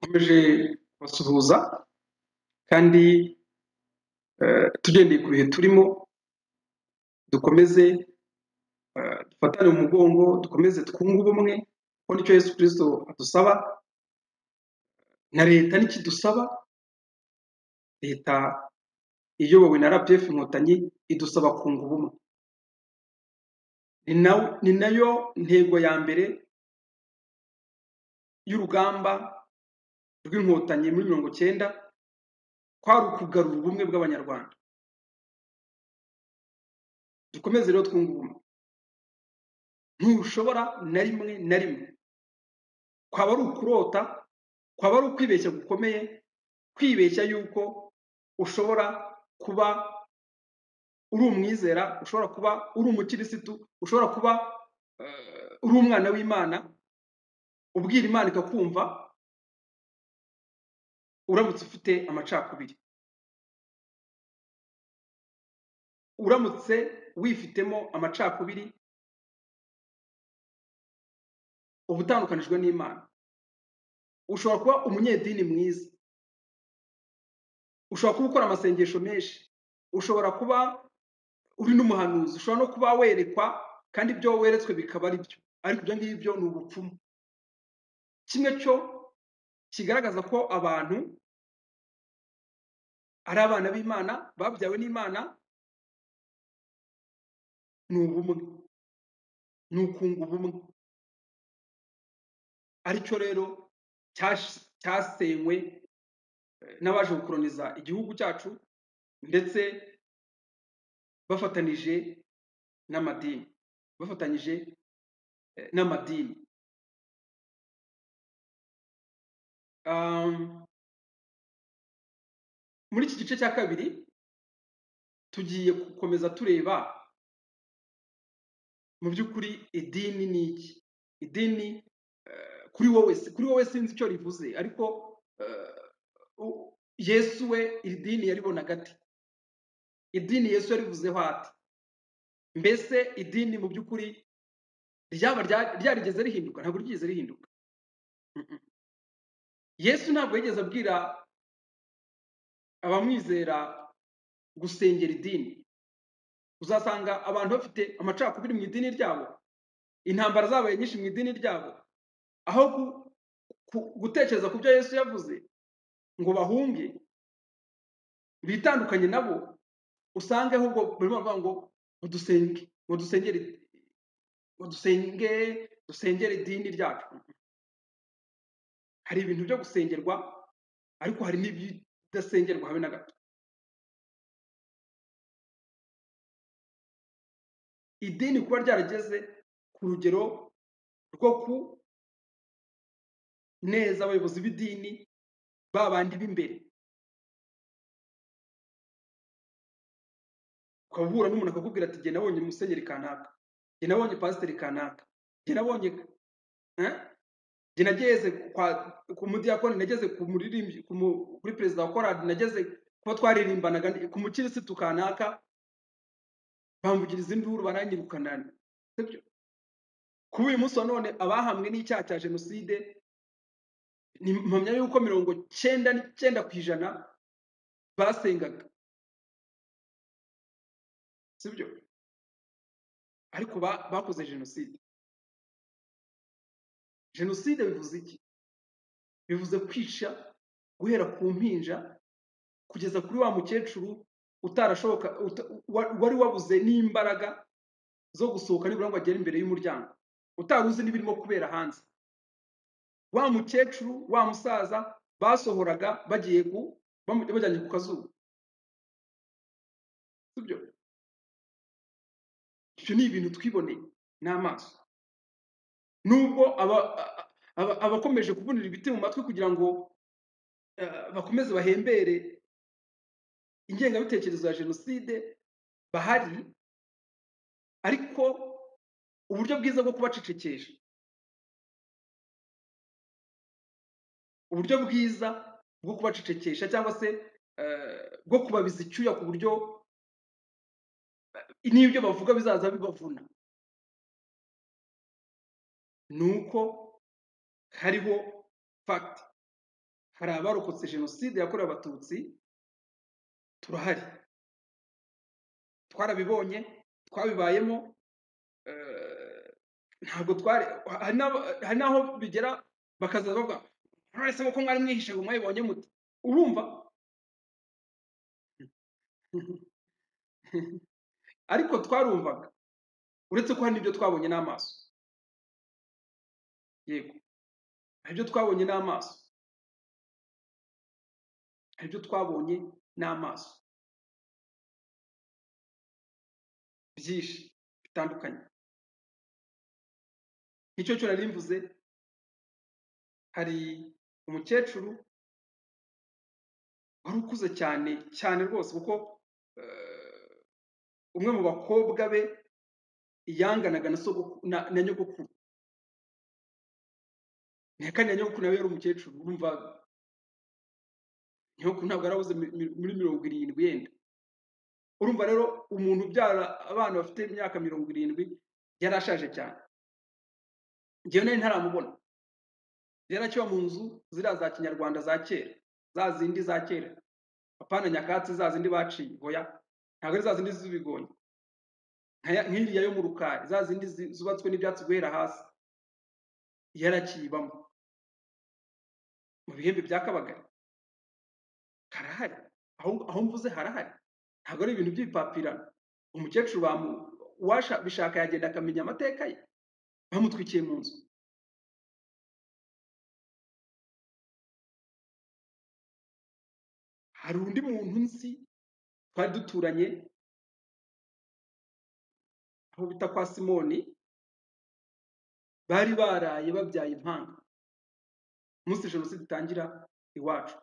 dukomeje kubasuhuza kandi tugendeye ku bihe turimo dukomeze dufatane mu mugongo dukomeze twunge ubumwe kuko nicyo yesu kirisito adusaba na leta nikidusaba leta iyobowe na rpf inkotanyi idusaba kunga ubumwe ni nayo ntego ya mbere y'urugamba rw'inkotanyi muri mirongo icyenda kwari ukugarura ubumwe bw'abanyarwanda dukomeze rero twunga ubumwe ntushobora na rimwe na rimwe kwaba ari ukurota kwaba ari ukwibeshya gukomeye kwibeshya yuko ushobora kuba uri umwizera ushobora kuba uri umukirisitu ushobora kuba uri umwana w'imana ubwira imana ikakumva uramutse ufite amacakubiri uramutse wifitemo amacakubiri uba utandukanijwe n'imana ushobora kuba umunyedini mwiza ushobora kuba ukora amasengesho menshi ushobora kuba uri n'umuhanuzi ushobora no kuba werekwa kandi ibyo weretswe bikaba ari byo ariko ibyo ngibyo ni ubupfumu kimwe cyo kigaragaza ko abantu ari abana b'imana babyawe n'imana ni ubumwe ni ukunga ubumwe aricyo rero cyasenywe n'abaje gukoroniza igihugu cyacu ndetse bafatanije n'amadini bafatanyije n'amadini muri iki gice cya kabiri tugiye gukomeza tureba mu by'ukuri idini ni iki idini kuri wowe kuri wowe sinzi icyo rivuze ariko yesu we iri dini yaribonaga ati idini yesu yarivuzeho ati mbese idini mu by'ukuri ryaba ryarigeze rihinduka ntabwo ryigeze rihinduka yesu ntabwo yigeze abwira abamwizera gusengera idini uzasanga abantu bafite amacakubiri mu idini ryabo intambara zabaye nyinshi mu idini ryabo aho gutekereza ku byo yesu yavuze ngo bahunge bitandukanye nabo usange ahubwo barimo baravuga ngo dusenge ngo dusengere dusenge dusengere idini ryacu hari ibintu byo gusengerwa ariko hari n'ibidasengerwa habe na gato idini kuba ryarageze ku rugero rwo ku neza abayobozi b'idini babandi b'imbere ukaba uhura n'umuntu akakubwira ati genda nabonye umusenyeri kanaka genda nabonye pasiteri kanaka genda nabonye jye nageze ku mudiyakoni nageze ku muririmbyi kuri perezida wa korali nageze kuba twaririmbanaga ku mukirisitu kanaka bamvugiriza induru baranyirukana kuba uyu munsi wa none abahamwe n'icyaha cya jenoside ni mpamya yuko mirongo cyenda n'icyenda ku ijana basengaga sibyo ariko bakoze jenoside jenoside bivuze iki bivuze kwica guhera ku mpinja kugeza kuri wa mukecuru utarashoboka wari wabuze n'imbaraga zo gusohoka nibura ngo agere imbere y'umuryango utari uzi n'ibirimo kubera hanze wa mukecuru wa musaza basohoraga bagiye ku bajyanye ku kazuba sibyo ibyo ni ibintu twiboneye n'amaso nubwo abakomeje kubonera ibiti mu matwi kugira ngo bakomeze bahembere ingengabitekerezo ya jenoside bahari ariko uburyo bwiza bwo kubacecekesha uburyo bwiza bwo kubacecekesha cyangwa se bwo kubabiza icyuya ku buryo n'ibyo bavuga bizaza bibavuna ni uko hariho fagiti hari abarokotse jenoside yakorewe abatutsi turahari twarabibonye twabibayemo eh, ntabwo twari hari n'abo- hari n'aho bigera bakaza bavuga nonese kuko mwari mwihishe ngo mwabibonye mute urumva ariko twarumvaga uretse ko hari n'ibyo twabonye n'amaso yego hari ibyo twabonye n'amaso hari ibyo twabonye n'amaso byinshi bitandukanye nicyo cyo nari mvuze hari umukecuru wari ukuze cyane cyane rwose kuko eh, umwe mu bakobwa be yanganaga na sogokuru na na nyogokuru nayo kandi na nyogokuru nawe yari umukecuru urumva nyogokuru ntabwo yarabuze mi- mi- muri mirongo irindwi yenda urumva rero umuntu ubyara abana bafite imyaka mirongo irindwi yari ashaje cyane njyewe nari ntaramubona yari akiba mu nzu ziriya za kinyarwanda za kera za zindi za kera apana nyakatsi za zindi baciye oya ntabwo ari za zindi z'ibigonyi nkaya- nk'iriya yo mu rukari za zindi zi- zubatswe n'ibyatsi guhera hasi yari akiyibamo mu bihembe bya kabagari karahari aho aho mvuze harahari ntabwo ari ibintu by'ibipapirano umukecuru bamu- uwasha- bishaka yagenda akamenya amateka ye bamutwikiye mu nzu hari undi muntu nzi twari duturanye aho bita kwa simoni bari baraye babyaye impanga umunsi jenoside itangira iwacu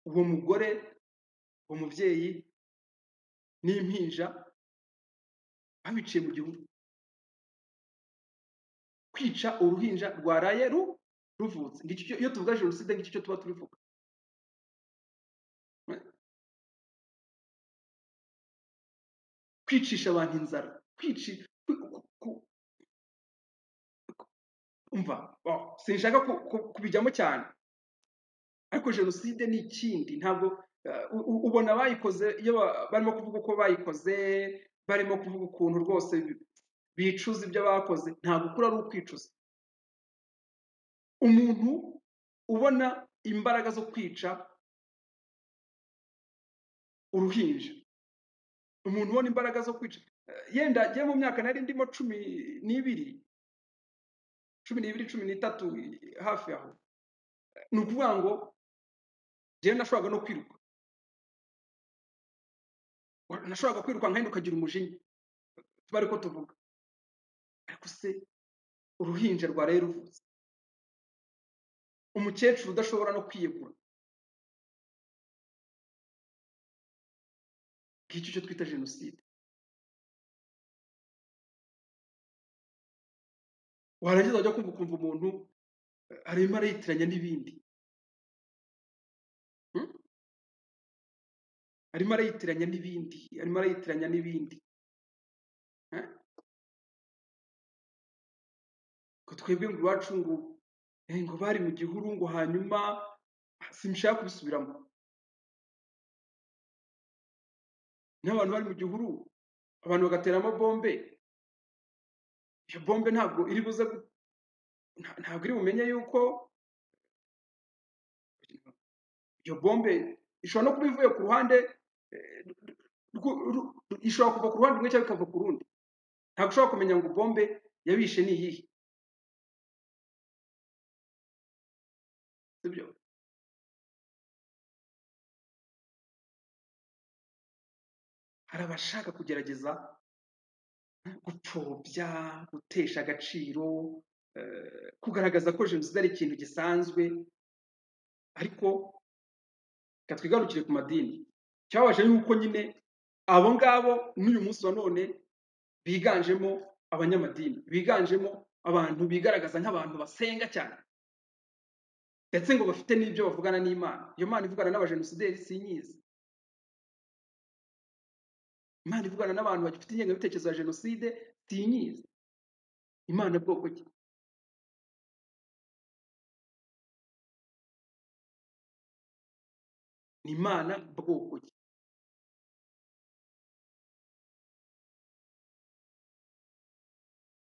uwo mugore uwo mubyeyi n'impinja babiciye mu gihugu kwica uruhinja rwaraye ru ruvutse Ngicyo cyo- iyo tuvuga jenoside ngicyo cyo tuba turivuga kwicisha abantu inzara kwici ku- ku- ku- umva oh, sinshaka ku- ku- kubijyamo cyane ariko jenoside ni ikindi ntabwo eh, u- u- ubona bayikoze iyo ba- barimo kuvuga uko bayikoze barimo kuvuga ukuntu rwose bi- bicuza ibyo bakoze ntabwo ukura ari ukwicuza umuntu ubona imbaraga zo kwica uruhinja umuntu ubona imbaraga zo kwica eh, yenda agiye mu myaka nari ndimo cumi n'ibiri cumi n'ibiri cumi n'itatu eh, hafi aho ni ukuvuga ngo njyewe nashoboraga no kwiruka Wa- nashoboraga kwiruka nkahenda ukagira umujinya tuba ariko tuvuga ariko se uruhinja rwaraye ruvutse umukecuru udashobora no kwiyegura ngicyo cyo twita jenoside warangiza wajya kumva ukumva umuntu eh, arimo arayitiranya n'ibindi hmm? arimo arayitiranya n'ibindi arimo arayitiranya n'ibindi eh? ngo twebwe ngo iwacu ngo eh, ngo bari mu gihuru ngo hanyuma sinshaka kubisubiramo n'abantu bari mu gihuru abantu bagateramo bombe iyo bombe ntabwo iri buze gu- nta- ntabwo iri bumenye yuko iyo bombe ishobora no kuba ivuye ku ruhande eh, rw- ru- ishobora kuva ku ruhande rumwe cyangwa ikava ku rundi ntabwo ushobora kumenya ngo bombe yabishe ni iyihe sibyo hari abashaka kugerageza gupfobya gutesha agaciro eh, kugaragaza ko jenoside ari ikintu gisanzwe ariko reka twigarukire ku madini cyababaje yuko nyine abo ngabo n'uyu munsi wa none biganjemo abanyamadini biganjemo abantu bigaragaza nk'abantu basenga cyane ndetse ngo bafite n'ibyo bavugana n'imana iyo mana ivugana n'abajenosideri sinyizi imana ivugana n'abantu bagifite ingengabitekerezo ya jenoside sinyizi imana bwoko ki imana bwoko ki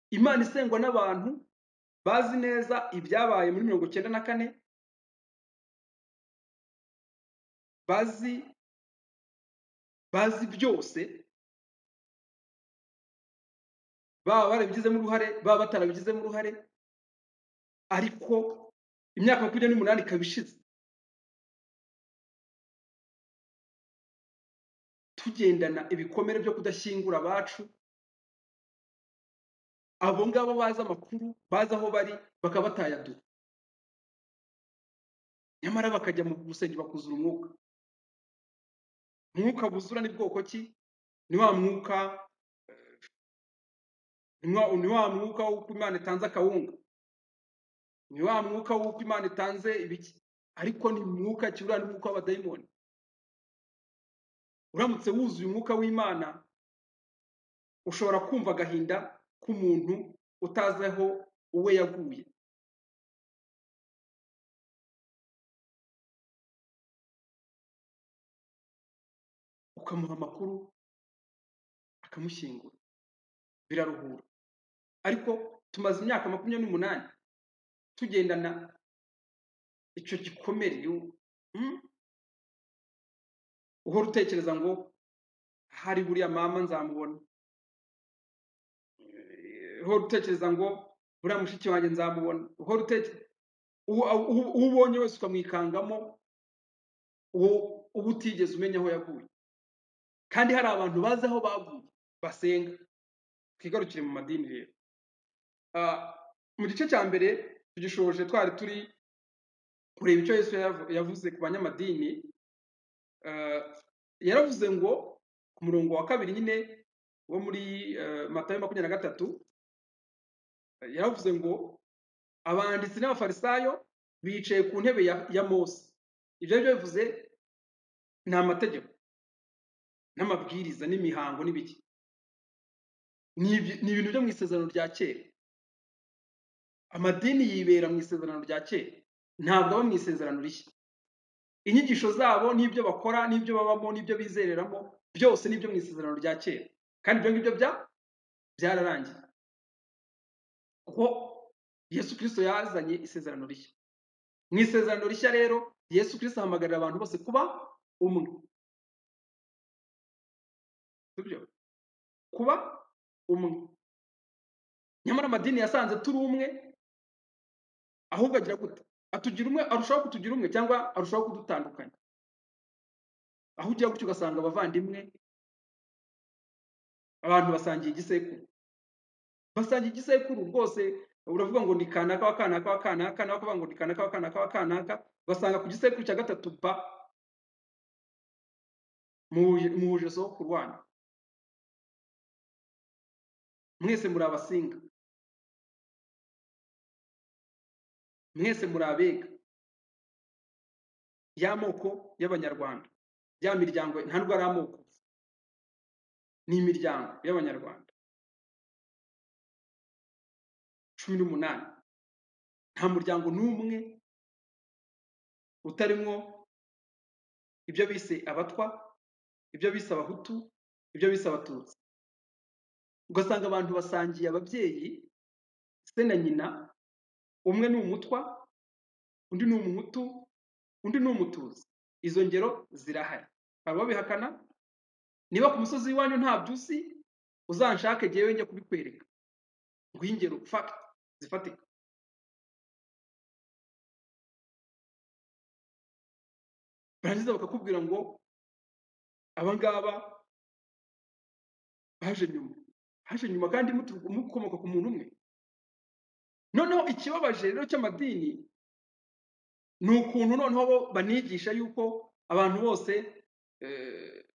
imana isengwa n'abantu bazi neza ibyabaye muri mirongo icyenda na kane bazi bazi byose baba barabigizemo uruhare baba batarabigizemo uruhare ariko imyaka makumyabiri n'umunani ikaba ishize tugendana ibikomere byo kudashyingura abacu abo ngabo bazi amakuru bazi aho bari bakaba batayadura nyamara bakajya mu rusengero bakuzura umwuka umwuka buzura ni bwoko ki ni wa mwuka ni wa ni wa mwuka w'uko imana itanze akawunga ni wa mwuka w'uko imana itanze ibiki ariko ni mwuka ki uriya ni umwuka w'abadayimoni uramutse wuzuye umwuka w'imana ushobora kumva agahinda k'umuntu utazi aho uwe yaguye ukamuha amakuru akamushyingura biraruhura ariko tumaze imyaka makumyabiri n'umunani tugendana icyo gikomere yo- mm, uhora utekereza ngo hari buriya mama nzamubona Eh, uhora utekereza ngo buriya mushiki wanjye nzamubona uhora utekereza uwo uwo- uwo ubonye wese ukamwikangamo uwo uba utigeze umenya aho yaguye kandi hari abantu bazi aho baguye basenga twigarukire mu madini rero Ah, mu gice cya mbere tugishoje twari turi kureba icyo yesu yavu- yavuze ku banyamadini Eh, yaravuze ngo ku murongo wa kabiri nyine wo muri eh, matayo makumyabiri na gatatu eh, yaravuze ngo abanditsi n'abafarisayo bicaye ku ntebe ya, ya mose ibyo ari byo bivuze ni amategeko n'amabwiriza n'imihango n'ibiki ni ibi- ni ibintu byo mu isezerano rya kera amadini yibera mu isezerano rya kera ntabwo aba mu isezerano rishya inyigisho zabo n'ibyo bakora n'ibyo babamo n'ibyo bizereramo byose n'ibyo mu isezerano rya kera kandi ibyo ngibyo bya byararangiye kuko yesu kirisito yazanye isezerano rishya mu isezerano rishya rero yesu kirisito ahamagarira abantu bose kuba umwe sibyo kuba umwe nyamara amadini yasanze turi umwe ahubwo agira gute atugira umwe arushaho kutugira umwe cyangwa arushaho kudutandukanya aho ugiye gutyo ugasanga abavandimwe abantu basangiye igisekuru basangiye igisekuru rwose uravuga ngo ni kanaka wa kanaka wa kanaka nawe akavuga ngo ni kanaka wa kanaka wa kanaka ugasanga ku gisekuru cya gatatu pa muhuje muhuje sokuru wanyu mwese muri abasinga mwese muri abega ya moko y'abanyarwanda ya miryango nta rwo ari amoko ni imiryango y'abanyarwanda cumi n'umunani nta muryango n'umwe utarimwo ibyo bise abatwa ibyo bise abahutu ibyo bise abatutsi ugasanga abantu basangiye ababyeyi se na nyina umwe ni umutwa undi ni umuhutu undi ni umututsi izo ngero zirahari hari ababihakana niba ku musozi w'iwanyu nta byusi uzanshake jyewe njye kubikwereka nguhe ingero fact zifatika barangiza bakakubwira ngo abangaba baje nyuma baje nyuma kandi mutu- mukomoka ku muntu umwe noneho ikibabaje rero cy'amadini ni ukuntu noneho bo banigisha yuko abantu bose eh,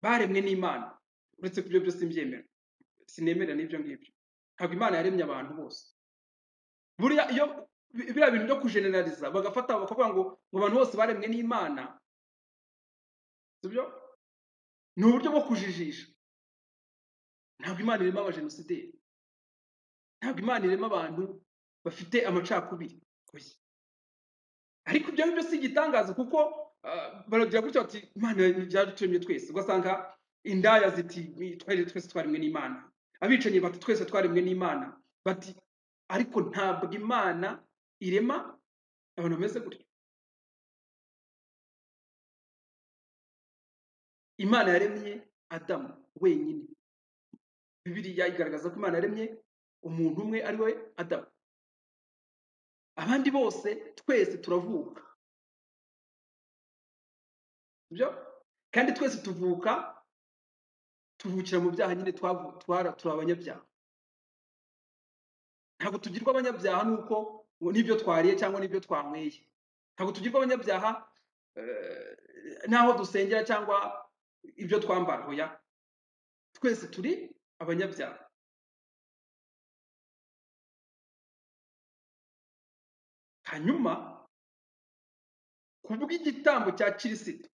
baremwe n'imana uretse ku byo byose mbyemera sinemera n'ibyo ngibyo ntabwo imana yaremye abantu bose buriya iyo bi- biriya bintu byo kujeneraliza bagafata bakavuga ngo ngo abantu bose baremwe n'imana sibyo ni uburyo bwo kujijisha ntabwo imana irema abajenosideri ntabwo imana irema abantu bafite amacakubiri oya ariko ibyo ngibyo si igitangaza kuko baragira gutya bati imana yadutumye twese ugasanga indaya ziti twari twese twaremwe n'imana abicanyi bati twese twaremwe n'imana bati ariko ntabwo imana irema abantu bameze gutya imana yaremye adamu wenyine bibiriya igaragaza ko imana yaremye umuntu umwe ari we adamu abandi bose twese turavuka sibyo kandi twese tuvuka tuvukira mu byaha nyine twavu- twara turi abanyabyaha ntabwo tugirwa abanyabyaha nuko ngo n'ibyo twariye cyangwa n'ibyo twanyweye ntabwo tugirwa abanyabyaha eh, n'aho dusengera cyangwa ibyo twambara hoya twese turi abanyabyaha hanyuma ku bw'igitambo cya kirisito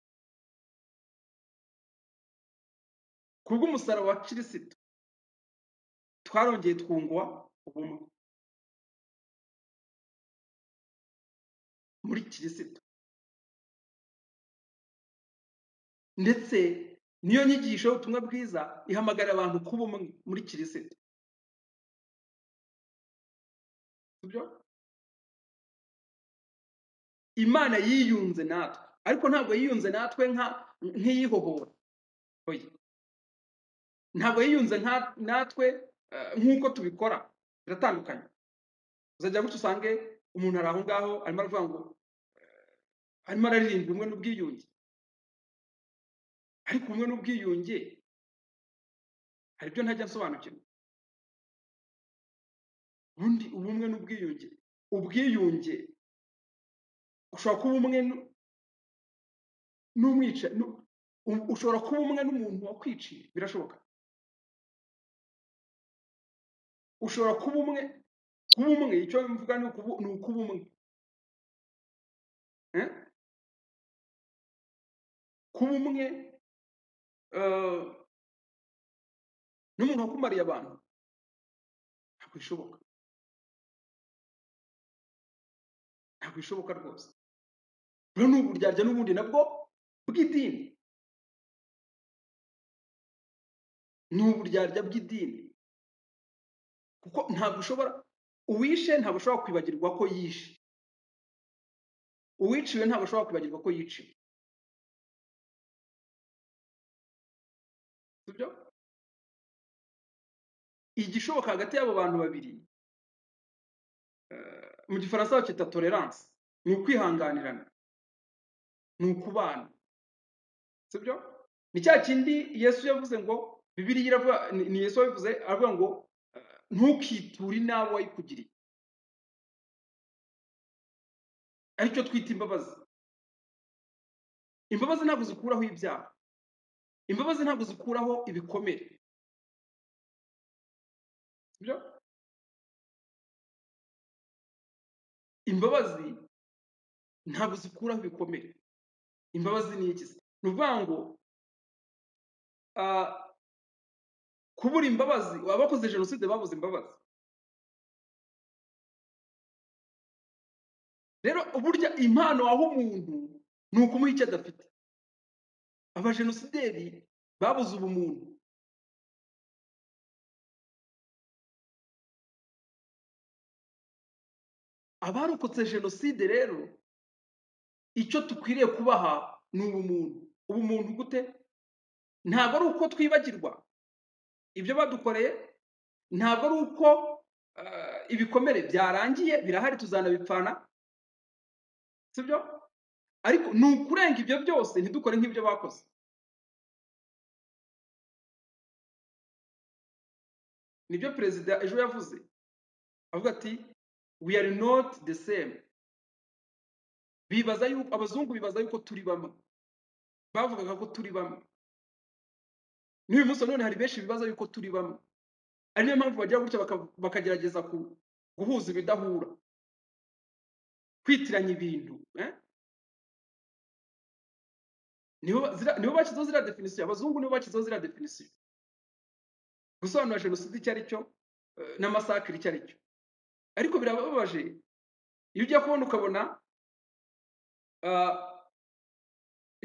ku bw'umusaraba wa kirisito twarongeye twungwa ubumwe muri kirisito ndetse niyo nyigisho y'ubutumwa bwiza ihamagara abantu kuba umwe muri kirisito sibyo imana yiyunze natwe ariko ntabwo yiyunze natwe nka nk'iyihohora oya ntabwo yiyunze nka- natwe eh, nk'uko tubikora biratandukanye uzajya gutya usange umuntu ari aho ngaho arimo aravuga ngo arimo araririmba ubumwe n'ubwiyunge ariko ubumwe n'ubwiyunge hari ibyo ntajya nsobanukirwa ubundi ubumwe n'ubwiyunge ubwiyunge ushobora kuba umwe nu- n'umwica nu- u- ushobora kuba umwe n'umuntu wakwiciye birashoboka ushobora kuba umwe kuba umwe icyo mvuga ni ukubu- ni ukuba umwe eh? kuba umwe eh, n'umuntu wakumariye abantu ntabwo bishoboka ntabwo bishoboka rwose rero ni uburyarya n'ubundi nabwo bw'idini ni uburyarya bw'idini kuko ntabwo ushobora uwishe ntabwo ushobora kwibagirwa ko yishe uwiciwe ntabwo ashobora kwibagirwa ko yiciwe sibyo igishoboka hagati y'abo bantu babiri eh, mu gifaransa bacyita tolerance ni ukwihanganirana ni ukubana sibyo ni cya kindi yesu yavuze ngo bibiliya iravuga ni ni yesu wabivuze aravuga ngo eh, ntukiture inabi wayikugiriye aricyo twita imbabazi imbabazi ntabwo zikuraho ibyaha imbabazi ntabwo zikuraho ibikomere sibyo imbabazi ntabwo zikuraho ibikomere imbabazi ni iki se ni ukuvuga ngo ah, kubura imbabazi abakoze jenoside babuze imbabazi rero burya impano waha umuntu ni ukumuha icyo adafite abajenosideri babuze ubumuntu abarokotse jenoside rero icyo dukwiriye kubaha ni ubumuntu ubumuntu gute ntabwo ari uko twibagirwa ibyo badukoreye ntabwo ari uko eh, ibikomere byarangiye birahari tuzanabipfana sibyo ariko ni ukurenga ibyo byose ntidukore nk'ibyo bakoze nibyo perezida ejo yavuze avuga ati we are not the same bibaza yuko abazungu bibaza yuko turi bamwe bavugaga ko turi bamwe n'uyu munsi nanone hari benshi bibaza yuko turi bamwe ari niyo mpamvu bagira gutya baka- bakagerageza ku- guhuza ibidahura kwitiranya ibintu eh? nibo zira- nibo bashyizeho ziriya definisiyo abazungu nibo bashyizeho ziriya definisiyo gusobanura jenoside icyo ari cyo eh, na masakire icyo ari cyo ariko birababaje iyo ujya kubona ukabona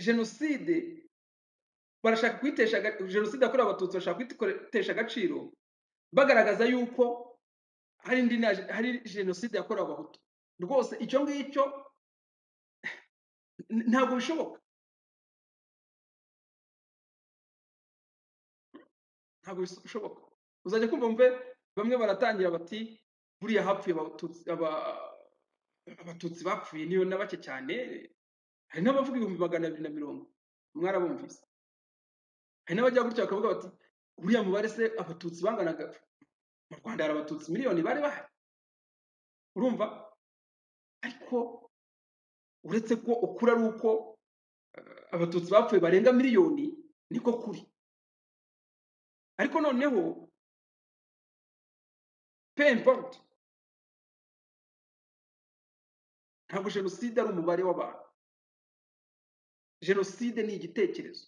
jenoside barashaka kuyitesha aga- jenoside yakorewe abatutsi bashaka kuyitesha agaciro bagaragaza yuko hari indi na- hari jenoside yakorewe abahutu rwose icyo ngicyo n- ntabwo bishoboka ntabwo bishoboka uzajya kumva mve bamwe baratangira bati buriya hapfuye abatutsi aba- abatutsi bapfuye niyo na bake cyane hari n'abavuga ibihumbi magana abiri na mirongo mwarabumvise hari n'abajya gutya bakavuga bati buriya mubare se abatutsi banganaga mu rwanda hari abatutsi miliyoni bari bahari urumva ariko uretse ko ukuri ari uko abatutsi bapfuye barenga miliyoni niko kuri ariko noneho pe importe ntabwo jenoside ari umubare w'abantu jenoside ni igitekerezo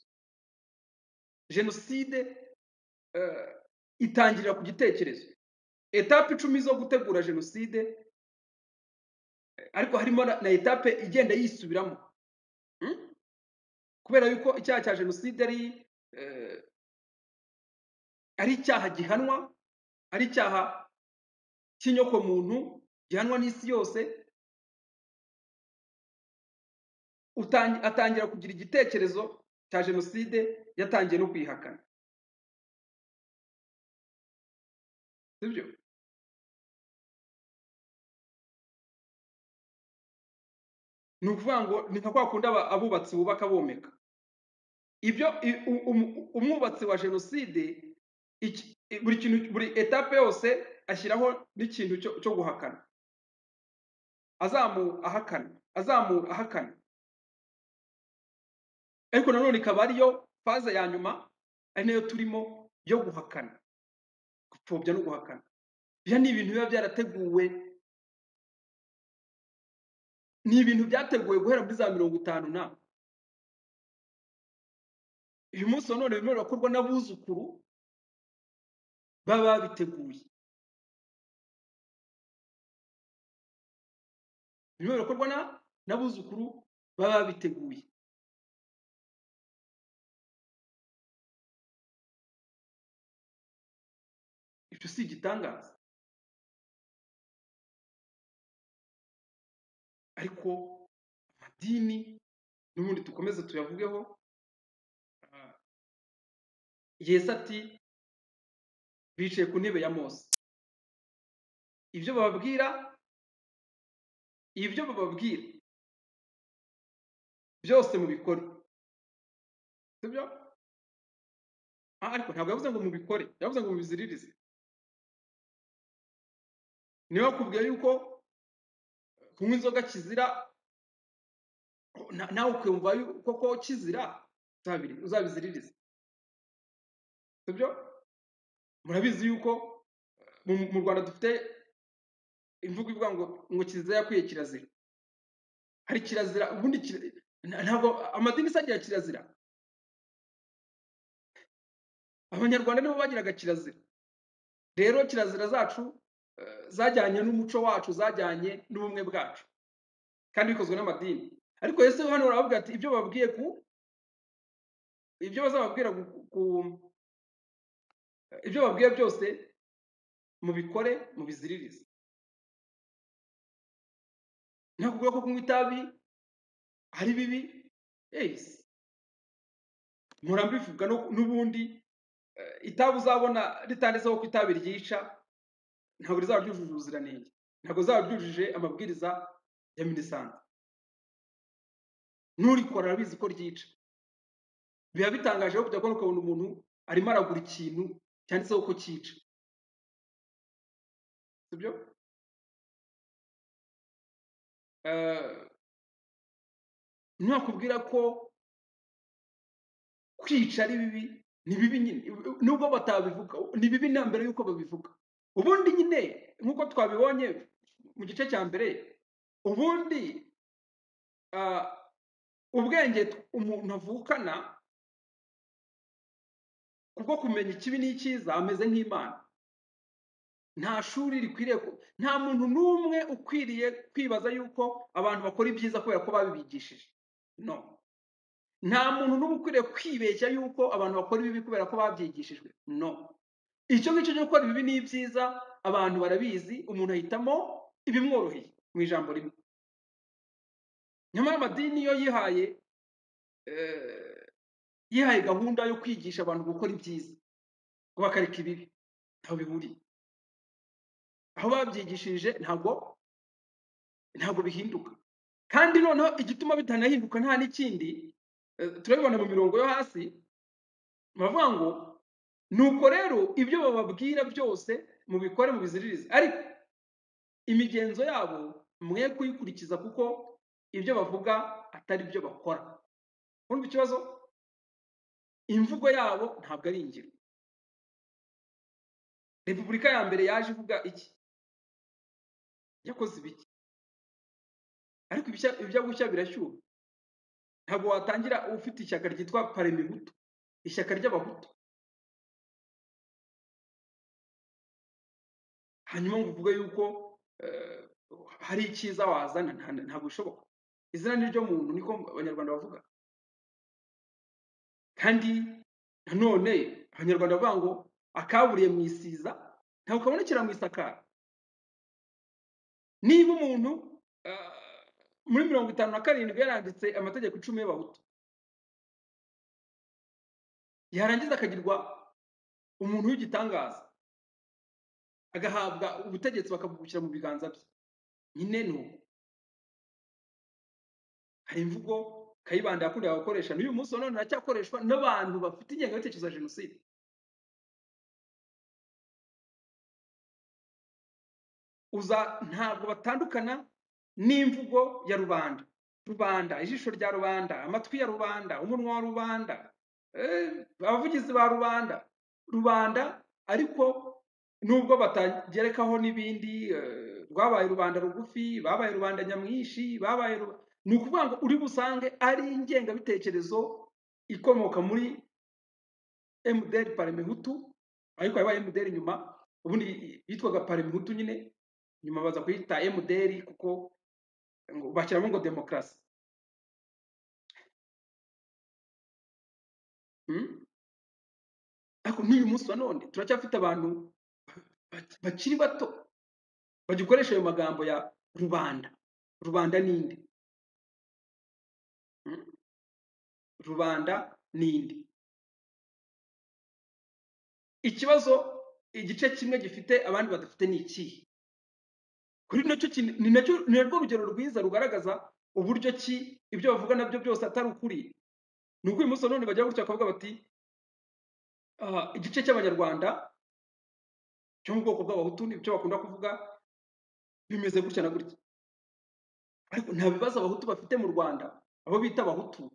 jenoside eh, itangirira ku gitekerezo etape icumi zo gutegura jenoside ariko harimo na, na etape igenda yisubiramo hmm? kubera yuko icyaha cya jenoside ari eh, ari icyaha gihanwa ari icyaha cy'inyokomuntu gihanwa n'isi yose utangi- atangira kugira igitekerezo cya jenoside yatangiye no kuyihakana sibyo ni ukuvuga ngo ni nka kwa kundi aba- abubatsi bubaka bomeka ibyo i- u- um- umwubatsi wa jenoside iki- i- buri kintu buri etape yose ashyiraho n'ikintu cyo cyo guhakana azamura ahakana azamura ahakana ariko nanone ikaba ariyo faze ya nyuma ari nayo turimo yo guhakana gupfobya no guhakana ibyo ni ibintu biba byarateguwe ni ibintu byateguwe guhera muri za mirongo itanu na uyu munsi wa none birimo birakorwa n'abuzukuru baba babiteguye birimo birakorwa na- n'abuzukuru baba babiteguye icyo si igitangaza ariko amadini n'ubundi dukomeze tuyavugeho ah, yesu ati bicaye ku ntebe ya mose ibyo bababwira ibyo bababwira byose mubikore sibyo Ah, ariko ntabwo yavuze ngo mubikore yavuze ngo mubiziririze niyo bakubwiye yuko kunywa inzoga kizira na- nawe ukumva yuko ko kizira uzabiri- uzabiziririze sibyo murabizi yuko mu mu rwanda dufite imvugo ivuga ngo ngo kizira yakwiye kirazira hari kirazira ubundi kira- nta- ntabwo amadini se agira kirazira abanyarwanda nibo bagiraga kirazira rero kirazira zacu eh, zajyanye n'umuco wacu zajyanye n'ubumwe bwacu kandi bikozwe n'amadini ariko yesu hano barababwira ati ibyo babwiye ku ibyo bazababwira ku, ku ibyo babwiye byose mubikore mubiziririze ntabwo ubwo ko kunywa itabi ari bibi yes mpora mbivuga no- n'ubundi eh, itabi uzabona ritanditseho ko itabi ryica ntabwo rizaba ryujuje ubuziranenge ntabwo rizaba ryujuje amabwiriza ya minisanze n'urikora arabizi ko ryica biba bitangaje aho kujya kubona ukabona umuntu arimo aragura ikintu cyanditseho ko cyica sibyo ntakubwira ko kwica ari bibi ni bibi nyine nubwo batabivuga ni bibi na mbere y'uko babivuga ubundi nyine nk'uko twabibonye mu gice cya mbere ubundi eh, ubwenge t- umuntu avukana kubwo kumenya ikibi n'icyiza ameze nk'imana nta shuri rikwiriye ku- nta muntu n'umwe ukwiriye kwibaza yuko abantu bakora ibyiza kubera ko babibigishije no nta muntu n'uba ukwiriye kwibeshya yuko abantu bakora ibibi kubera ko babyigishijwe no icyo ngicyo cyo gukora ibibi ni ibyiza abantu barabizi umuntu ahitamo ibimworoheye mu ijambo rimwe nyamara amadini yo yihaye eh, yihaye gahunda yo kwigisha abantu gukora ibyiza ngo bakareka ibibi ntaho bihuriye aho babyigishije ntabwo ntabwo bihinduka kandi noneho igituma bitanahinduka nta n'ikindi eh, turabibona mu mirongo yo hasi baravuga ngo nuko rero ibyo bababwira byose mubikore mubiziririze ariko imigenzo yabo mwe kuyikurikiza kuko ibyo bavuga atari byo bakora urumva ikibazo imvugo yabo ntabwo ari ingiro repubulika ya mbere yaje ivuga iki yakoze ibiki ariko ibishya- ibyo gushya birashyuha ntabwo watangira ufite ishyaka ryitwa paremihutu ishyaka ry'abahutu hanyuma ngo uvuge yuko eh, hari icyiza wazana nta- ntabwo bishoboka izina ni ryo muntu niko abanyarwanda bavuga kandi nanone abanyarwanda bavuga ngo akaburiye mu isiza ntabwo kabonekera mu isakara niba umuntu eh, muri mirongo itanu na karindwi yaranditse amategeko icumi y'abahutu yarangiza akagirwa umuntu w'igitangaza agahabwa ubutegetsi bakabugushyira mu biganza bye nyine ni uko hari imvugo kayibanda yakundaga gukoresha n'uyu munsi wa none iracyakoreshwa n'abantu bafite ingengabitekerezo ya jenoside uza ntabwo batandukana n'imvugo ya rubanda rubanda ijisho rya rubanda amatwi ya rubanda umunwa wa rubanda eh, abavugizi ba rubanda rubanda ariko nubwo batagerekaho n'ibindi eh, rwabaye rubanda rugufi babaye rubanda nyamwinshi babaye ru... ni ukuvuga ngo uri busange ari ingengabitekerezo ikomoka muri mdr parmehutu ariko yabaye mdr nyuma ubundi yitwaga parmehutu nyine nyuma baza kuyita mdr kuko ngo- bashyiramo ngo demokarasi Mm? ariko n'uyu munsi wa none turacyafite abantu bak- bakiri bato bagikoresha ayo magambo ya rubanda rubanda ninde Mm? rubanda ninde ikibazo igice kimwe gifite abandi badafite ni ikihe kuri nacyo ki- ni nacyo ni narwo rugero rwiza rugaragaza uburyo ki ibyo bavuga nabyo byose atari ukuri ni uko uyu munsi wa none bagira gutya bakavuga bati "Ah, igice cy'abanyarwanda cyo mu bwoko bw'abahutu nibyo bakunda kuvuga bimeze gutya na gutya ariko nta bibazo abahutu bafite mu rwanda abo bita abahutu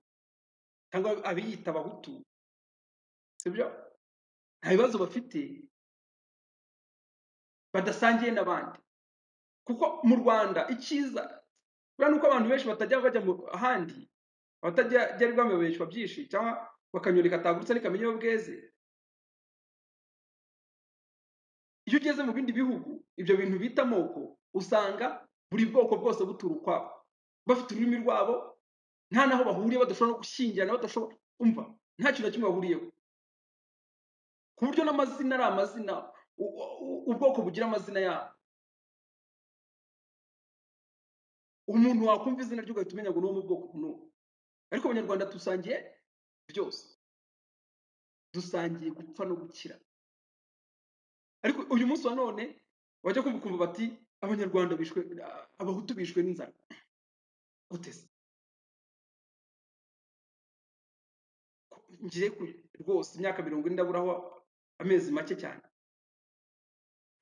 cyangwa abiyita abahutu sibyo nta bibazo bafite badasangiye n'abandi kuko mu rwanda icyiza buriya ni uko abantu benshi batajya bajya mu ahandi batajya bamubeshwa byinshi cyangwa bakanyurika atagurutse n'ikamenya iyo bweze iyo ugeze mu bindi bihugu ibyo bintu bita amoko usanga buri bwoko bwose butura ukwabo bafite ururimi rwabo nta n'aho bahuriye badashobora no gushyingirana badashobora umva nta kintu na kimwe bahuriyeho ku buryo n'amazina ari amazina u- u- ubwoko bugira amazina yabo umuntu wakumva izina rye ugahita umenya ngo ni uwo mu bwoko n'uwo ariko abanyarwanda dusangiye byose dusangiye gupfa no gukira ariko uyu munsi wa none bajya kumva ukumva bati abanyarwanda bishwe abahutu bishwe n'inzara gute se Ko- ngiye ku- rwose imyaka mirongo ine ndaburaho amezi make cyane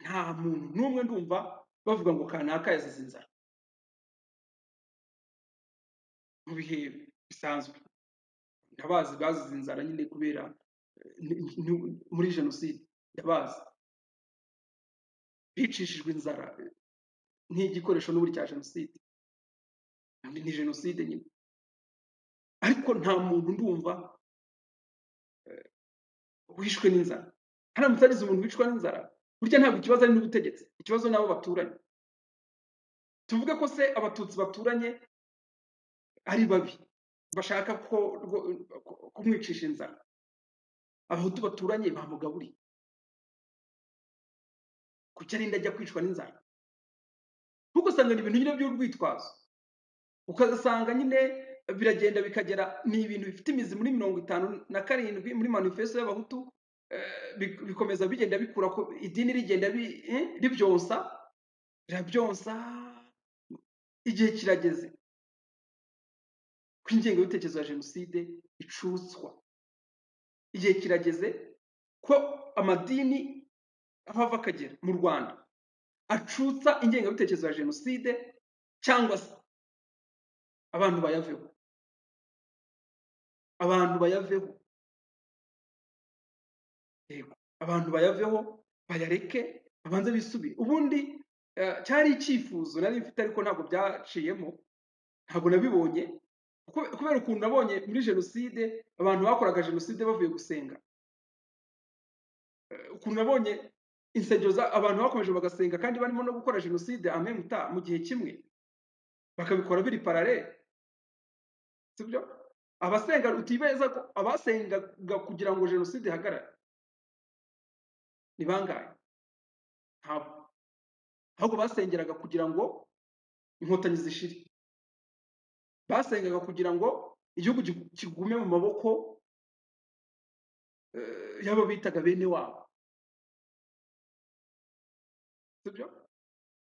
nta muntu n'umwe ndumva bavuga ngo kanaka yazize inzara mu bihe bisanzwe ndabazi bazize inzara nyine kubera eh, ni- ni- muri jenoside ndabazi bicishijwe inzara eh, nk'igikoresho n'ubu cya jenoside ni ni jenoside nyine ariko nta muntu ndumva wishwe n'inzara haramutse hagize umuntu wicwa n'inzara burya ntabwo ikibazo ari n'ubutegetsi ikibazo n'abo baturanye tuvuge ko se abatutsi baturanye ari babi bashaka ko rwo- ko- kumwicisha inzara abahutu baturanye bamugaburiye kuki arinda ajya kwicwa n'inzara ntugasanga ni ibintu nyine by'urwitwazo ukazasanga nyine biragenda bikagera ni ibintu bifite imizi muri mirongo itanu na karindwi muri manifesto y'abahutu eh, bi- bikomeza bigenda bikura ko idini rigenda bi- eh, ribyonsa rirabyonsa igihe kirageze ko ingengabitekerezo ya jenoside icutswa igihe kirageze ko amadini aho ava akagera mu rwanda acutsa ingengabitekerezo ya jenoside cyangwa se abantu bayaveho abantu bayaveho yego abantu bayaveho bayareke babanze bisubire ubundi eh, cyari icyifuzo nari mfite ariko ntabwo byaciyemo ntabwo nabibonye Kube- kubera ukuntu nabonye muri jenoside abantu bakoraga jenoside bavuye gusenga ukuntu nabonye insengero za- abantu bakomeje bagasenga kandi barimo no gukora jenoside amemuta mu gihe kimwe bakabikora biri paralele sibyo abasenga utibeza ko abasengaga kugira ngo jenoside ihagarare ni bangahe ntabwo ahubwo basengeraga kugira ngo inkotanyi zishire basengaga kugira ngo igihugu gi- kigume mu maboko eh, y'abo bitaga bene wabo sibyo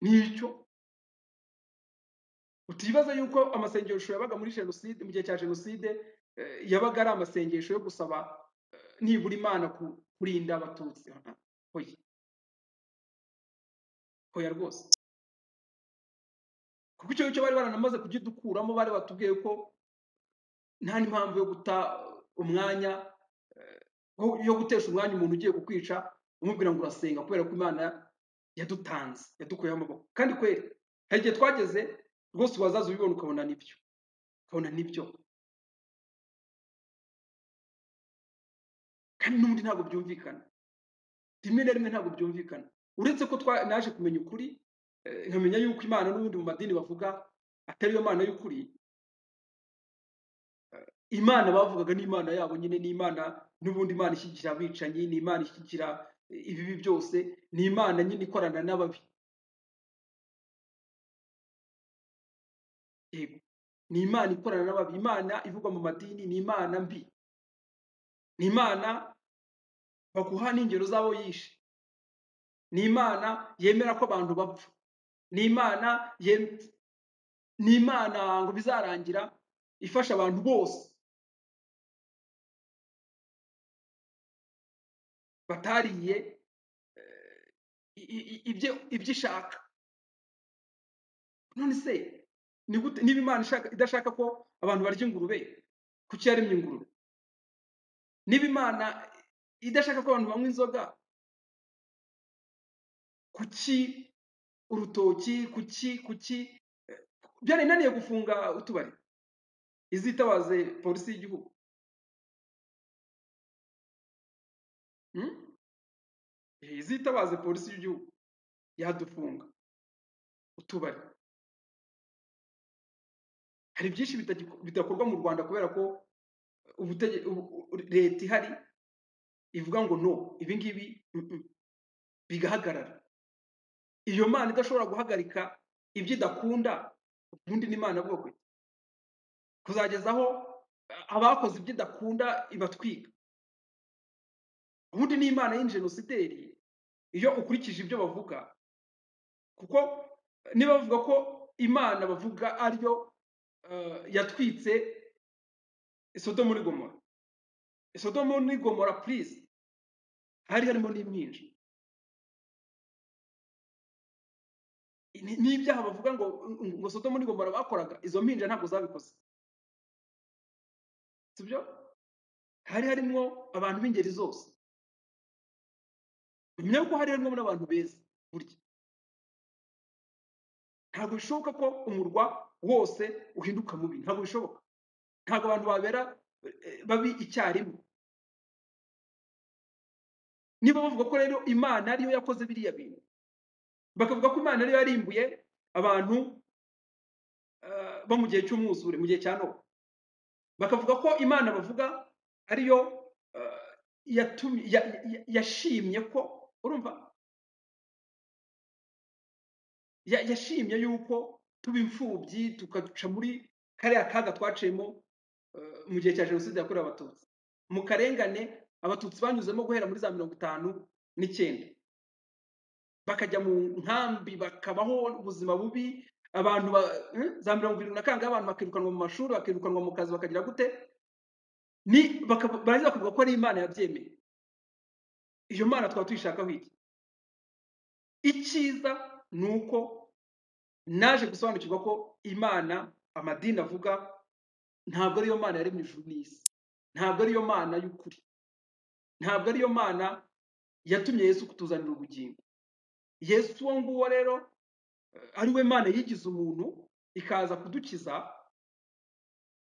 nicyo utibaza yuko amasengesho yabaga muri jenoside mu gihe cya jenoside eh, yabaga ari amasengesho yo gusaba eh, nibura imana ku- kurinda abatutsi Ah, hoya hoya rwose kuko icyo ngicyo bari baranamaze kugidukuramo bari batubwiye ko nta n'impamvu yo guta umwanya eh, wo- yo gutesha umwanya umuntu ugiye kukwica umubwira ngo urasenga kubera ko imana yadutanze yadukuyeho amaboko kandi kweri hari igihe twageze rwose wazaza ubibona ukabona nibyo ukabona nibyo kandi n'ubundi ntabwo byumvikana rimwe na rimwe ntabwo byumvikana uretse ko twa naje kumenya ukuri eh, nkamenya yuko imana n'ubundi mu madini bavuga atari yo mana y'ukuri imana bavugaga ni imana yabo nyine ni imana n'ubundi imana ishyigikira abicanyi ni imana ishyigikira eh, ibibi byose ni imana nyine ikorana n'ababi yego ni imana ikorana n'ababi imana ivugwa mu madini ni imana mbi ni imana baguha n'ingero z'abo yishe ni imana yemera ko abantu bapfa ni imana yem- ni imana ngo bizarangira ifasha abantu bose batariye eh, i- i- i- ibyo- ibyo ishaka none se ni gute niba imana ishaka idashaka ko abantu barya ingurube kuki yaremye ingurube niba imana idashaka ko abantu banywa inzoga kuki urutoki kuki kuki eh, byarinaniye gufunga utubari izitabaze polisi y'igihugu hmm? Eh, izitabaze polisi y'igihugu yadufunga utubari hari byinshi bitagiko- bidakorwa mu rwanda kubera ko ubutege- ubu- u- leta ihari ivuga ngo no ibi ngibi mm, mm, bigahagarara iyo mana idashobora guhagarika ibyo idakunda ubundi ni imana avuga kwe kuzageza aho eh, abakoze ibyo idakunda ibatwika ubundi ni imana y'injenosideri iyo ukurikije ibyo bavuga kuko niba bavuga ko imana bavuga ariyo eh, yatwitse isodomu muri gomora isodomu muri gomora purize hari harimo n'imyinshi Ni- n'ibyaha bavuga ngo ngo sodomu muri gomora bakoraga izo mpinja ntabwo zabikoze sibyo hari harimo abantu b'ingeri zose menya ko hari harimo n'abantu beza burya ntabwo bishoboka ko umurwa wose uhinduka mubi ntabwo bishoboka ntabwo abantu babera eh, babi icyarimwe niba bavuga ko rero imana ariyo yakoze biriya bintu bakavuga ko imana ariyo yarimbuye abantu eh, bo mu gihe cy'umwuzure mu gihe cya nowa bakavuga ko imana bavuga ariyo eh, yatumye- ya- ya- yashimye ko urumva ya- yashimye yuko tuba imfubyi tukaduca muri kariya kaga twaciyemo eh, mu gihe cya jenoside yakorewe abatutsi mu karengane abatutsi banyuzemo guhera muri za mirongo itanu n'icyenda bakajya mu nkambi bakabaho ubuzima bubi abantu ba- eh, za mirongo irindwi na kangahe abantu bakirukanwa mu mashuri bakirukanwa mu kazi bakagira gute ni baka- barangiza bakavuga ko ari imana yabyemeye iyo mana twaba tuyishakaho iki icyiza ni uko naje gusobanukirwa ko imana amadini avuga ntabwo ariyo mana yaremye ijuru n'isi ntabwo ariyo mana y'ukuri ntabwo ariyo mana yatumye yesu kutuzanira ubugingo yesu uwo nguwo rero eh, ari we mana yigize umuntu ikaza kudukiza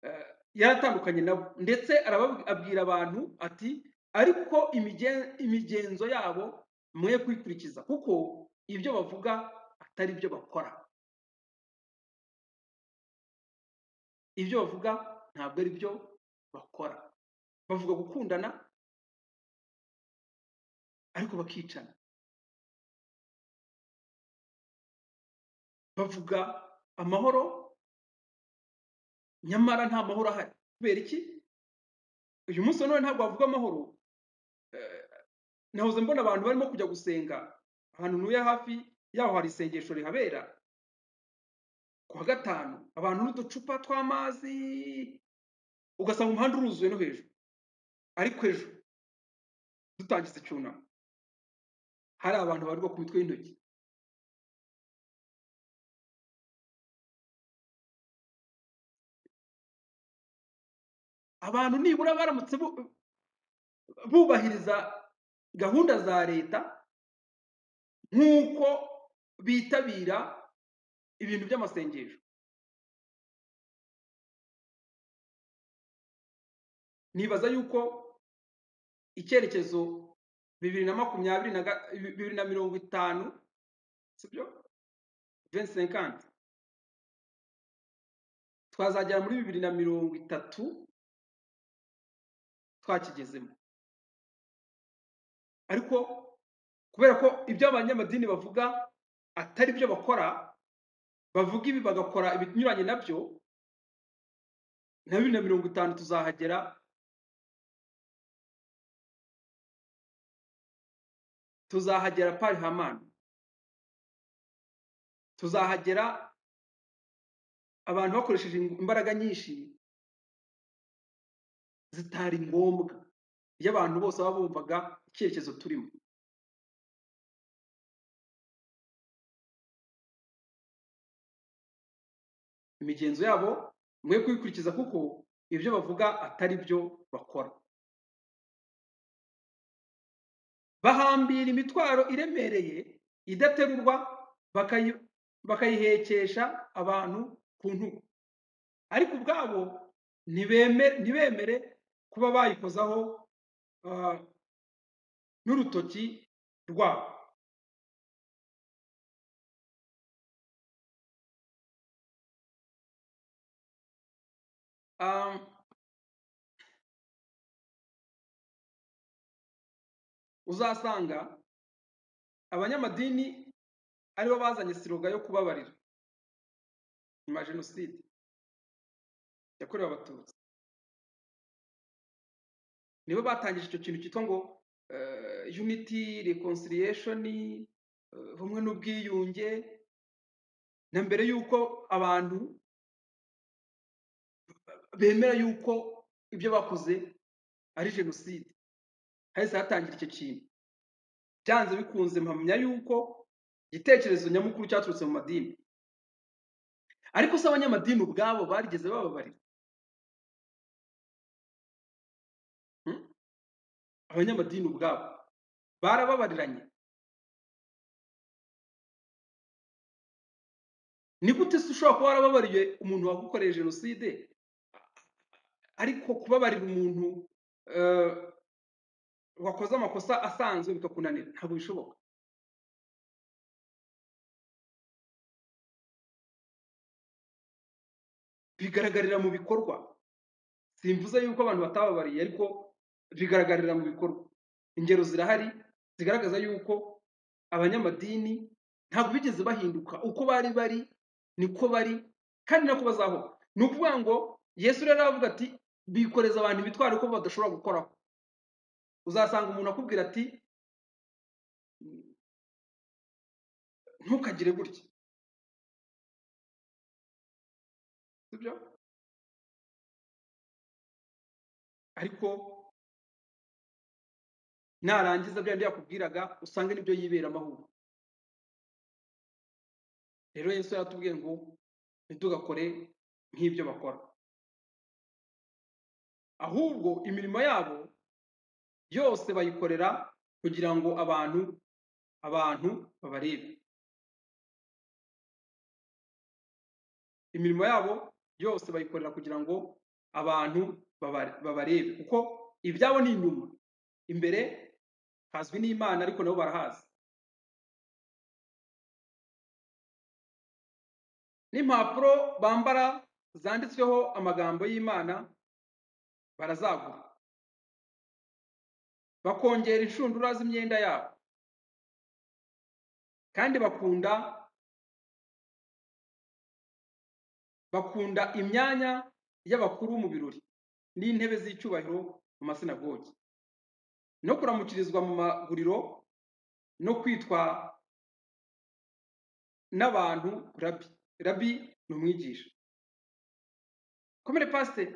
eh, yaratandukanye nabo ndetse arababwira abantu ati ariko imigen- imigenzo yabo mwe kuyikurikiza kuko ibyo bavuga atari byo bakora ibyo bavuga ntabwo ari byo bakora bavuga gukundana ariko bakicana bavuga amahoro nyamara nta mahoro ahari kubera iki uyu munsi wa none ntabwo bavuga amahoro Eh, nahoze mbona abantu barimo kujya gusenga ahantu ntuye hafi yaho hari isengesho rihabera ku wa gatanu abantu n'uducupa tw'amazi ugasanga umuhanda uruzuye no hejuru ariko ejo dutangiza icyunamo hari abantu barirwa ku mitwe y'intoki abantu nibura baramutse bu- bubahiriza gahunda za leta nk'uko bitabira ibintu by'amasengesho nibaza yuko icyerekezo bibiri na makumyabiri na ga- bibiri na mirongo itanu sibyo vensekanti twazagera muri bibiri na mirongo itatu twakigezemo ariko kubera ko ibyo abanyamadini bavuga atari byo bakora bavuga ibi bagakora ibinyuranye nabyo na bibiri na mirongo itanu tuzahagera tuzahagera pari hamani tuzahagera abantu bakoresheje ing- imbaraga nyinshi zitari ngombwa iyo abantu bose baba bumvaga icyerekezo turimo imigenzo yabo mwe kuyikurikiza kuko ibyo bavuga atari byo bakora bahambira imitwaro iremereye idaterurwa bakayi- bakayihekesha abantu ku ntugu ariko ubwabo ntibeme- ntibemere kuba bayikozaho ah, n'urutoki rwabo Ah, uzasanga abanyamadini aribo bazanye siroga yo kubabarira nyuma ya jenoside yakorewe abatutsi nibo batangije icyo kintu cyitwa ngo eh, unity reconciliation eh, ubumwe n'ubwiyunge na mbere y'uko abantu bemera y'uko ibyo bakoze ari jenoside hahise hatangira icyo kintu byanze bikunze mpamya y'uko igitekerezo nyamukuru cyaturutse mu madini ariko se abanyamadini ubwabo barigeze bababarira hmm? abanyamadini ubwabo barababariranye ni gute se ushobora kuba warababariye umuntu wagukoreye jenoside ariko kubabarira umuntu eh, wakoze amakosa asanzwe bikakunanira ntabwo bishoboka bigaragarira mu bikorwa simvuze yuko abantu batababariye ariko bigaragarira mu bikorwa ingero zirahari zigaragaza yuko abanyamadini ntabwo bigeze bahinduka uko bari bari niko bari kandi nako bazaho ni ukuvuga ngo yesu rero aravuga ati bikoreza abantu imitwaro ko badashobora gukoraho uzasanga umuntu akubwira ati ntukagire gutya sibyo ariko narangiza bya bindi yakubwiraga usange nibyo yibera amahoro rero yesu yaratubwiye ngo ntitugakore nk'ibyo bakora ahubwo imirimo yabo yose bayikorera kugira ngo abantu abantu babarebe imirimo yabo yose bayikorera kugira ngo abantu baba- babarebe kuko ibyabo ni inyuma imbere hazwi n'imana ariko nabo barahazi n'impapuro bambara zanditsweho amagambo y'imana barazagura bakongera inshundura z'imyenda yabo kandi bakunda bakunda imyanya y'abakuru mu birori n'intebe z'icyubahiro mu masinagogi no kuramukirizwa mu maguriro no kwitwa n'abantu rabi rabi ni umwigisha komere pasiteri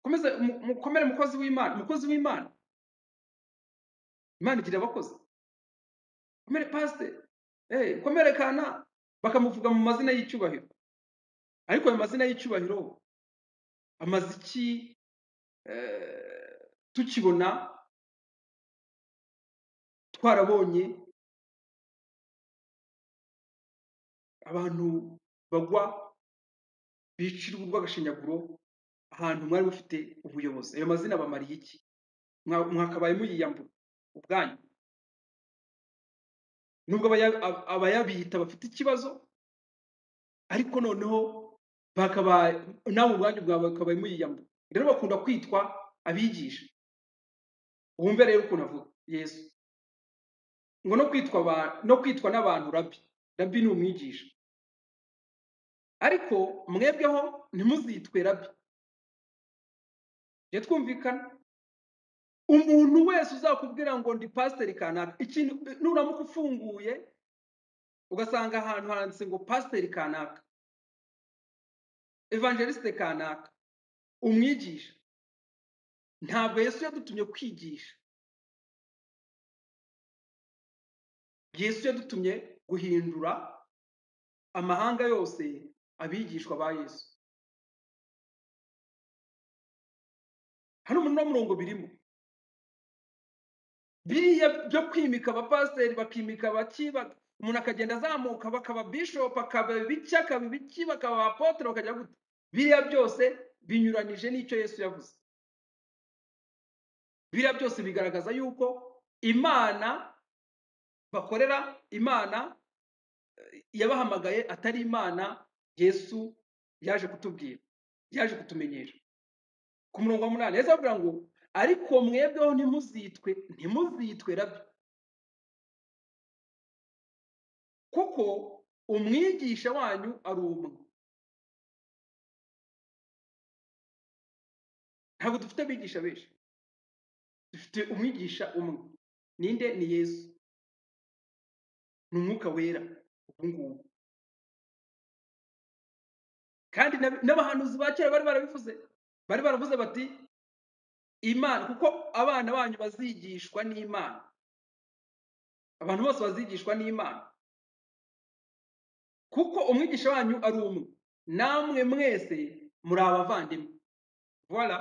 komeze mu- mukomere mukozi w'imana umukozi w'imana imana igira abakozi komere pasiteri eh, komere kana bakamuvuga mu mazina y'icyubahiro ariko ayo mazina y'icyubahiro amaze iki eh, tukibona twarabonye abantu bagwa bicirwa urw'agashinyaguro ahantu mwari mufite ubuyobozi ayo mazina bamariye iki Mwa- mwakabaye muyiyambura ubwanyu nubwo abaya- ab- abayabita bafite ikibazo ariko noneho bakabaye nawe ubwanyu bwawe bakabaye muyiyambura rero bakunda kwitwa abigisha wumve rero ukuntu avuga yesu ngo no kwitwa aba- no kwitwa n'abantu rabi rabi ni umwigisha ariko mwebweho ntimuzitwe rabi jya twumvikana umuntu wese uzakubwira ngo ndi pasiteri kanaka ikintu nuramuka ufunguye ugasanga ahantu handitse ngo pasiteri kanaka evangelisite kanaka umwigisha ntabwo yesu yadutumye kwigisha yesu yadutumye guhindura amahanga yose abigishwa ba yesu hano umunara murongo birimo biriya byo kwimika abapasiteri bakimika abakiba umuntu akagenda azamuka bakaba bishopu akaba ibiki akaba ibiki bakaba abapotere bakajya gute biriya byose binyuranije n'icyo yesu yavuze biriya byose bigaragaza yuko imana bakorera imana yabahamagaye atari imana yesu yaje kutubwira yaje kutumenyesha ku murongo wa munani yesu avuga ngo ariko mwebweho ntimuzitwe ntimuzitwe rabyo kuko umwigisha wanyu ari umwe ntabwo dufite abigisha benshi dufite umwigisha umwe ninde ni yesu ni umwuka wera ubu ngubu kandi n'ab- n'abahanuzi ba kera bari barabivuze bari baravuze bati imana kuko abana banyu bazigishwa n'imana abantu bose bazigishwa n'imana kuko umwigisha wanyu ari umwe namwe mwese muri abavandimwe voilà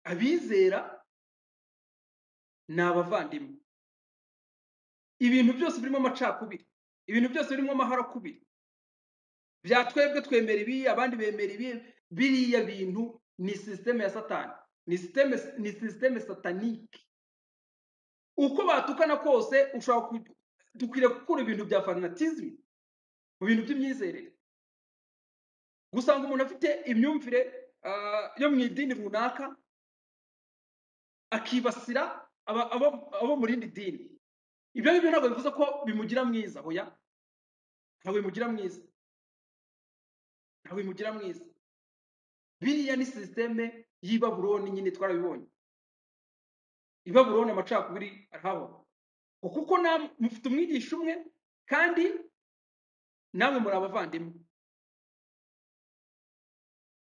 abizera ni abavandimwe ibintu byose birimo amacakubiri ibintu byose birimo amaharakubiri bya twebwe twemera ibi abandi bemera ibi biriya bintu ni sisiteme ya satani ni sisiteme ni sisiteme satanike uko batukana kose ushobora ku- dukwiriye gukura ibintu bya fanatizme mu bintu by'imyizerere gusanga umuntu afite imyumvire ah, yo mu idini runaka akibasira aba- abo abo mu rindi dini ibyo ngibyo ntabwo bivuze ko bimugira mwiza hoya ntabwo bimugira mwiza ntabwo bimugira mwiza biriya ni sisiteme y'i babuloni nyine twarabibonye i babuloni amacakubiri arahabona ngo kuko namwe mufite umwigisha umwe kandi namwe muri abavandimwe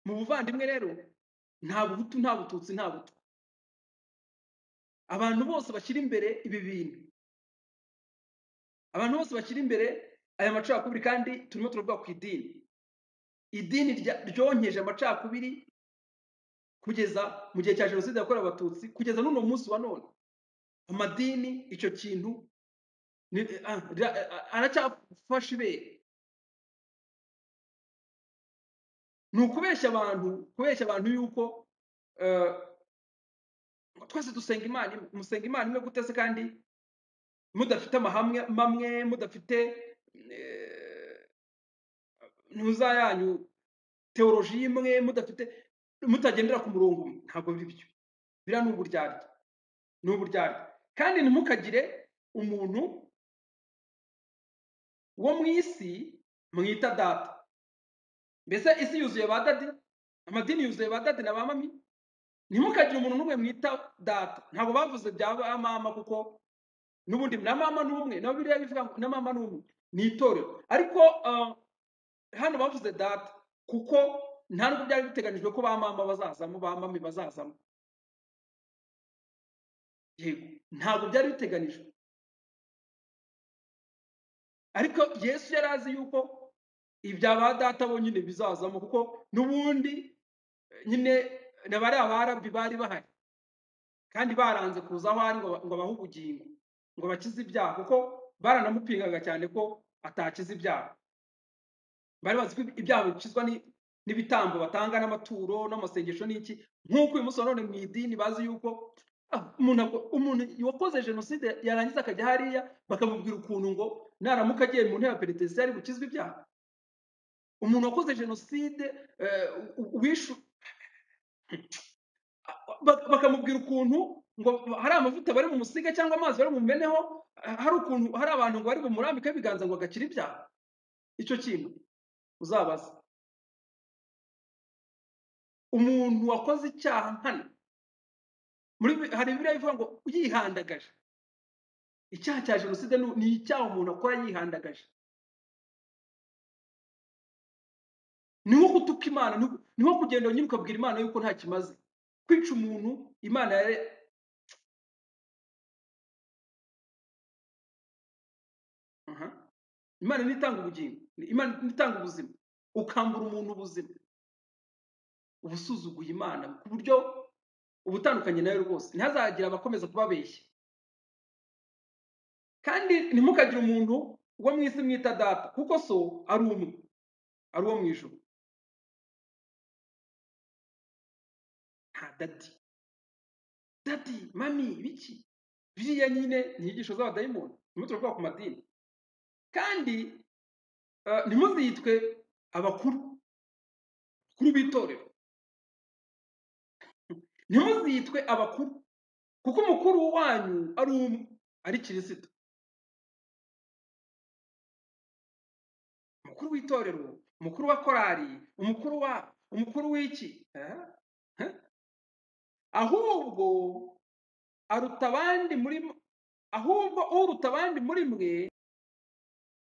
mu buvandimwe rero nta buhutu nta bututsi nta butwa abantu bose bashyira imbere ibi bintu abantu bose bashyira imbere aya macakubiri kandi turimo turavuga ku idini idini rya- ryonkeje amacakubiri kugeza mu gihe cya jenoside yakorewe abatutsi kugeza n'uno munsi wa none amadini icyo kintu ni- ah, ra- ah, aracyafashe ibere ni ukubeshya abantu kubeshya abantu yuko eh, twese dusenga imana imwe musenga imana imwe gute se kandi mudafite amahamwe mamwe mudafite eh, ntuza yanyu teoloji imwe mudafite mutagendera ku murongo umwe ntabwo biri byo biriya ni uburyarya ni uburyarya kandi ntimukagire umuntu wo mu isi mwita data mbese isi yuzuye ba dadi amadini yuzuye ba dadi na ba mami ntimukagire umuntu n'umwe mwita data ntabwo bavuze bya ba mama kuko n'ubundi na mama ni umwe na biriya bivuga ngo na mama ni umwe ni itorero ariko ah, hano bavuze data kuko nta nubwo byari biteganyijwe ko ba mama bazazamo ba mami bazazamo yego ntabwo byari biteganijwe ariko yesu yari azi yuko ibya ba data bo nyine bizazamo kuko n'ubundi eh, nyine na bariya barabi bari bahari kandi baranze kuza aho ari ngo ngo abahe ubugingo ngo bakize ibyaha kuko baranamupingaga cyane ko atakize ibyaha bari bazi ko ibyaha bikizwa ni- n'ibitambo batanga n'amaturo n'amasengesho n'iki nk'uko uyu munsi wa none mu idini bazi yuko ah, umuntu ako- umuntu wakoze jenoside yarangiza akajya hariya bakamubwira ukuntu ngo naramuka agiye mu ntebe ya penitensiyari bukizwa ibyaha umuntu wakoze jenoside eh, u- u- wishu ba- bakamubwira ukuntu ngo hari amavuta bari bumusiga cyangwa amazi bari bumumeneho ah, hari ukuntu hari abantu ngo bari bumurambika ibiganza ngo agakira ibyaha icyo kintu uzabaza umuntu wakoze icyaha nkana muri bi- hari biriya bivuga ngo yihandagaje icyaha cya jenoside ni ni icyaha umuntu akora yihandagaje ni nko gutuka imana ni nko- ni nko kugenda nyine ukabwira imana yuko nta kimaze kwica umuntu imana yari Aha. imana niyo itanga ubugingo ni- imana niyo itanga ubuzima ukambura umuntu ubuzima uba usuzuguye imana ku buryo uba utandukanye nawe rwose ntihazagira abakomeza kubabeshya kandi ntimukagire umuntu wo mu isi mwita data kuko so ari umwe ari uwo mu ijuru nta dadi dadi mami biki biriya nyine ni inyigisho z'abadayimoni nimwe turavuga ku madini kandi eh, ntimuzitwe abakuru abakuru b'itorero ntimuzitwe abakuru kuko umukuru wanyu ari umwe ari kirisito umukuru w'itorero umukuru wa korali umukuru wa umukuru w'iki Eh? Eh? ahubwo aruta abandi muri ahubwo uruta abandi muri mwe